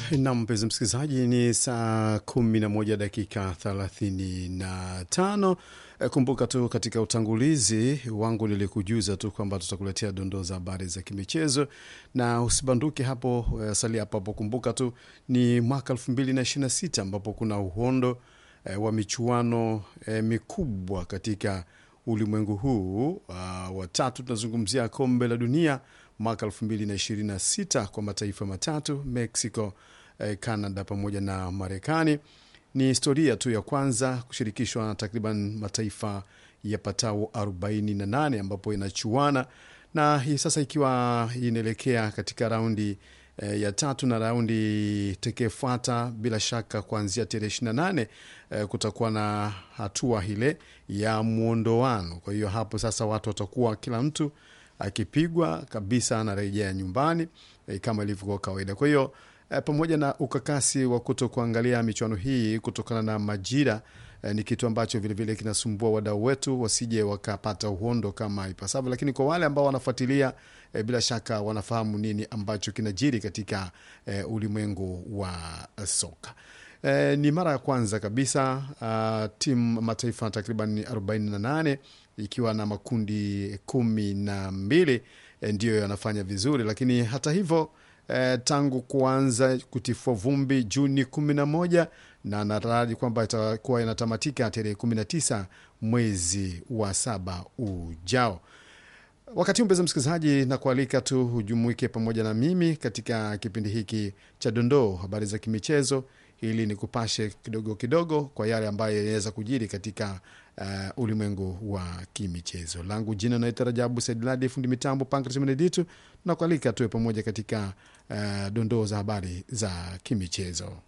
Na mpenzi msikilizaji, ni saa kumi na moja dakika thelathini na tano. Kumbuka tu katika utangulizi wangu nilikujuza tu kwamba tutakuletea dondoo za habari za kimichezo, na usibanduke hapo, salia hapo hapo. Kumbuka tu ni mwaka elfu mbili na ishirini na sita ambapo kuna uhondo eh, wa michuano eh, mikubwa katika ulimwengu huu uh, watatu. Tunazungumzia kombe la dunia mwaka elfu mbili na ishirini na sita kwa mataifa matatu Mexico, eh, Canada pamoja na Marekani. Ni historia tu ya kwanza kushirikishwa na takriban mataifa yapatao 48 ambapo inachuana na hii sasa ikiwa inaelekea katika raundi eh, ya tatu na raundi tekefuata. Bila shaka kuanzia tarehe 28 eh, kutakuwa na hatua ile ya mwondoano. Kwa hiyo hapo sasa watu watakuwa kila mtu akipigwa kabisa anarejea nyumbani eh, kama ilivyokuwa kawaida. Kwa hiyo eh, pamoja na ukakasi wa kuto kuangalia michuano hii kutokana na majira eh, ni kitu ambacho vilevile kinasumbua wadau wetu wasije wakapata uhondo kama ipasavyo, lakini kwa wale ambao wanafuatilia eh, bila shaka wanafahamu nini ambacho kinajiri katika eh, ulimwengu wa soka. Eh, ni mara ya kwanza kabisa uh, timu mataifa takriban 48 ikiwa na makundi kumi na mbili eh, ndiyo yanafanya vizuri, lakini hata hivyo eh, tangu kuanza kutifua vumbi Juni kumi na moja na nataraji kwamba itakuwa inatamatika tarehe kumi na tisa mwezi wa saba ujao. Wakati huu mpenzi msikilizaji, na kualika tu hujumuike pamoja na mimi katika kipindi hiki cha dondoo habari za kimichezo, ili ni kupashe kidogo kidogo kwa yale ambayo yanaweza kujiri katika uh, ulimwengu wa kimichezo. Langu jina naitwa Rajabu Saidladi, fundi mitambo Pankratmeneditu, na kualika tuwe pamoja katika uh, dondoo za habari za kimichezo.